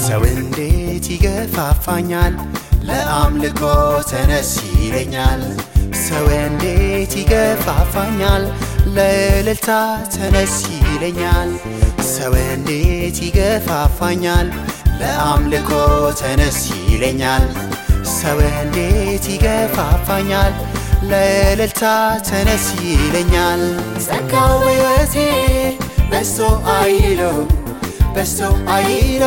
ሰው እንዴት ይገፋፋኛል ለአምልኮ ተነስ ይለኛል ሰው እንዴት ይገፋፋኛል ለእልልታ ተነስ ይለኛል ሰው እንዴት ይገፋፋኛል ለአምልኮ ተነስ ይለኛል ሰው እንዴት ይገፋፋኛል ለእልልታ ተነስ ይለኛል ጸጋው በሕይወቴ በዝቶ አይሎ በዝቶ አይሎ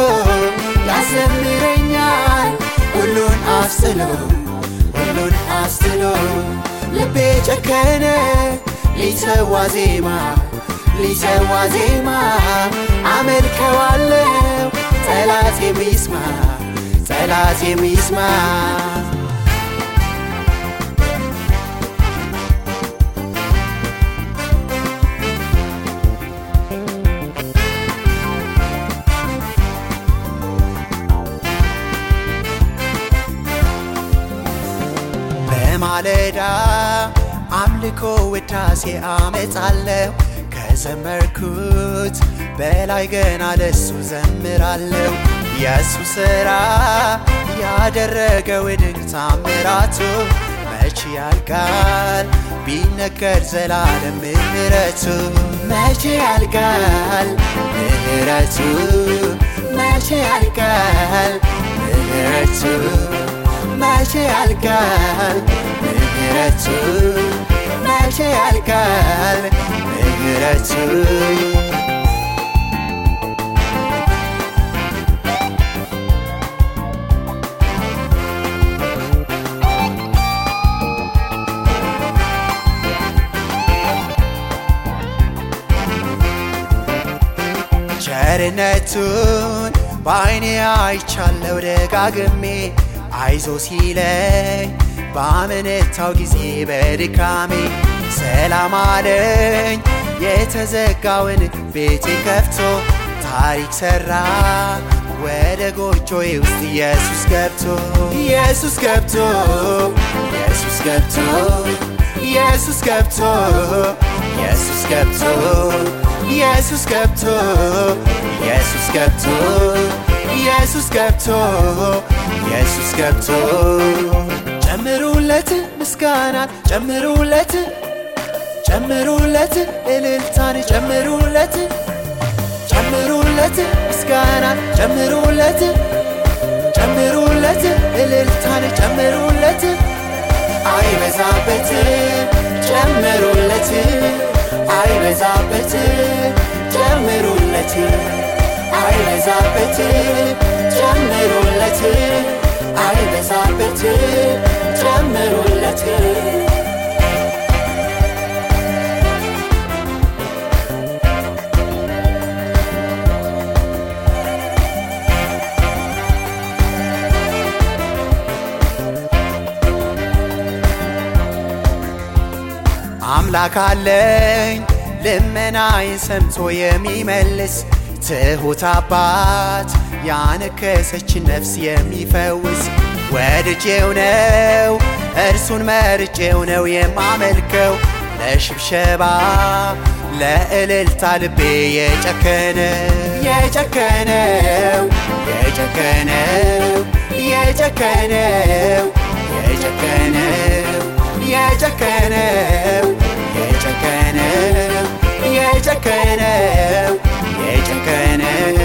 ያዘምረኛል ሁሉን አስጥሎ ሁሉን አስጥሎ ልቤ ጨከነ ሊሰዋ ዜማ ሊሰዋ ዜማ አመልከዋለው ጠላት የሚስማ ጠላት የሚስማ በማለዳ አምልኮ ውዳሴ አመጣለሁ ከዘመርኩት በላይ ገና ለሱ ዘምራለሁ የእሱ ሥራ ያደረገው ድንቅ ታምራቱ መቼ ያልቃል ቢነገር ዘላለም ምህረቱ መቼ ያልቃል ምህረቱ መቼ ያልቃል ምህረቱ መቼ ያልቃል ምህረቱ መቼ ያልቃል ምህረቱ ቸርነቱን በዓይኔ አይቻለው ደጋግሜ አይዞ ሲለኝ ባመነታው ጊዜ በድካሜ ሰላም አለኝ የተዘጋውን ቤቴ ከፍቶ ታሪክ ሰራ ወደ ጎጆዬ ውስጥ ኢየሱስ ገብቶ ኢየሱስ ገብቶ ኢየሱስ ገብቶ ኢየሱስ ገብቶ ኢየሱስ ገብቶ ኢየሱስ ገብቶ ኢየሱስ ገብቶ ኢየሱስ ገብቶ ኢየሱስ ገብቶ ጨምሩለት ምስጋናን ጨምሩለት ጨምሩለት እልልታን ጨምሩለት ጨምሩለት ምስጋናን ጨምሩለት ጨምሩለት እልልታን ጨምሩለት አይበዛበት ጨምሩለት አይበዛበት ጨምሩለት አይበዛበት ጨምሩለት አይበዛበት ጨምሩለት አምላክ አለኝ ልመናዬን ሰምቶ የሚመልስ ትሑት አባት ያነከሰችን ነፍስ የሚፈውስ ወድጄው ነው እርሱን መርጬው ነው የማመልከው ለሽብሸባ ለእልልታ ልቤ የጨከነው የጨከነው የጨከነው የጨከነው የጨከነው የጨከነው የጨከነው የጨከነው የጨከነው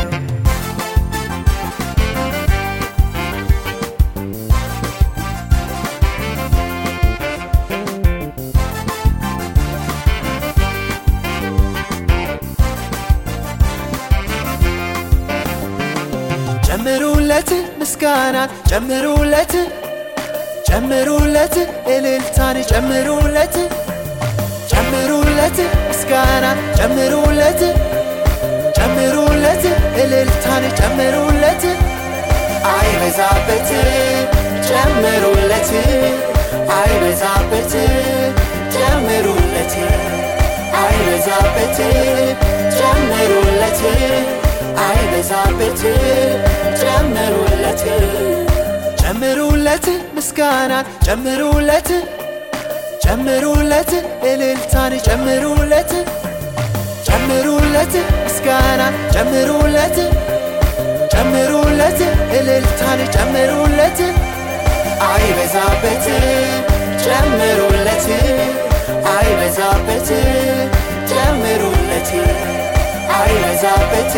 ጨምሩለት ምስጋናን ጨምሩለት ጨምሩለት እልልታን ጨምሩለት ጨምሩለት ምስጋናን ጨምሩለት ጨምሩለት እልልታን ጨምሩለት አይበዛበት ጨምሩለት አይበዛበት ጨምሩለት አይበዛበት ጨምሩለት አይበዛበት ጨምሩለት ጨምሩለት ምስጋናን ጨምሩለት ጨምሩለት እልልታን ጨምሩለት ጨምሩለት ምስጋናን ጨምሩለት ጨምሩለት እልልታን ጨምሩለት አይበዛበት ጨምሩለት አይበዛበት ጨምሩለት አይበዛበት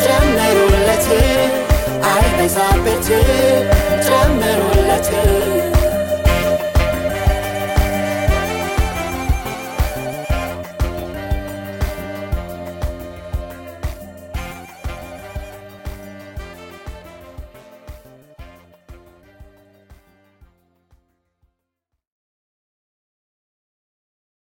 ጨምሩለት አይበዛበት ጨምሩለት